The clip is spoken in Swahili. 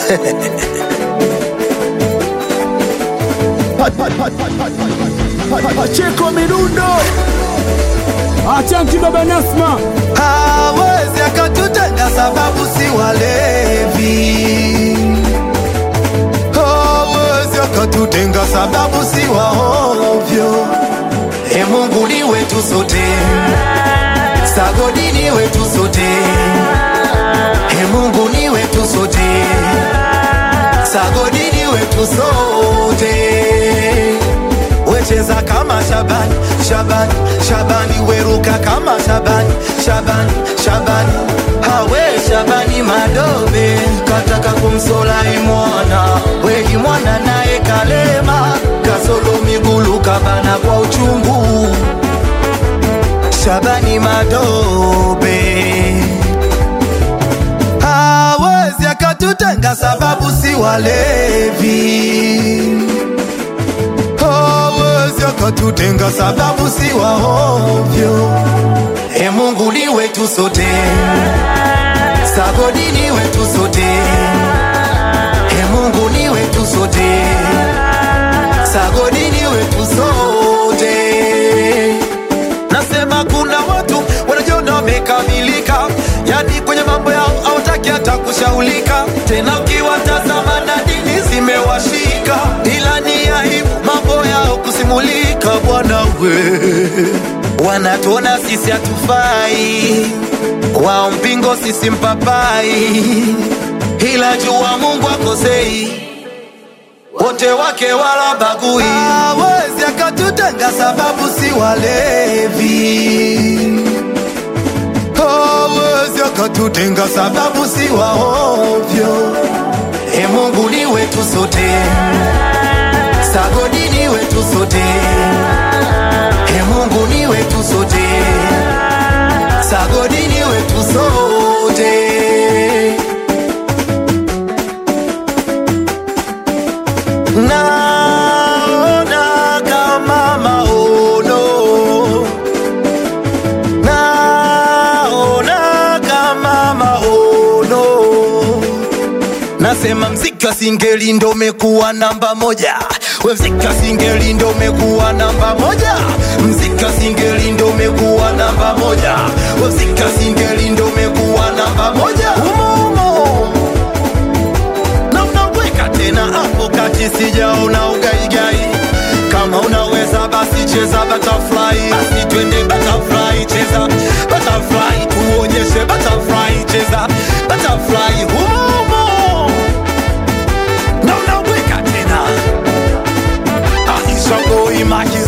Pacheko Mirundo Achanki Baba Nasma hawezi akatutenga sababu si walevi, hawezi akatutenga sababu si waovyo. E Mungu ni wetu sote, sagodi ni wetu sote, e Mungu ni wetu sote, sagodi ni wetu sote wecheza kama Shabani, Shabani, Shabani, weruka kama Shabani, Shabani, Shabani, hawe Shabani Madobe kataka kumsola imwana we imwana naye kalema kasolo migulu kabana kwa uchungu Shabani Madobe hawezi akatutenga sababu si walevi hawezi akatutenga sababu si waovyo. E Mungu ni wetu sote, sagodi ni wetu sote, e Mungu ni wetu sote, sagodi ni wetu sote. Nasema kuna watu wanajiona wamekamilika, yani kwenye mambo yao hawataki hata kushaulika tena. Ukiwatazama na dini zimewashika, ila ni aibu mambo yao kusimulika. Bwana we, wanatuona sisi hatufai, wao mpingo, sisi mpapai, ila jua Mungu akosei wote wake wala bagui, hawezi akatutenga sababu si walevi, hawezi akatutenga sababu si waovyo. E Mungu ni wetu sote, sagodi ni wetu sote, e Mungu ni wetu sote, sagodi ni wetu sote. naona kama maono, naona kama maono. Nasema mziki wa singeli ndo umekuwa namba moja, we mziki wa singeli ndo umekuwa namba moja, mziki wa singeli ndo umekuwa namba moja, we mziki wa singeli ndo umekuwa namba moja umo umo na unaweka tena hapo kati, sijaona ugaigai. Kama unaweza basi cheza butterfly, basi twende butterfly, cheza butterfly, tuonyeshe butterfly, cheza butterfly humo na unaweka tena Aisha boy maki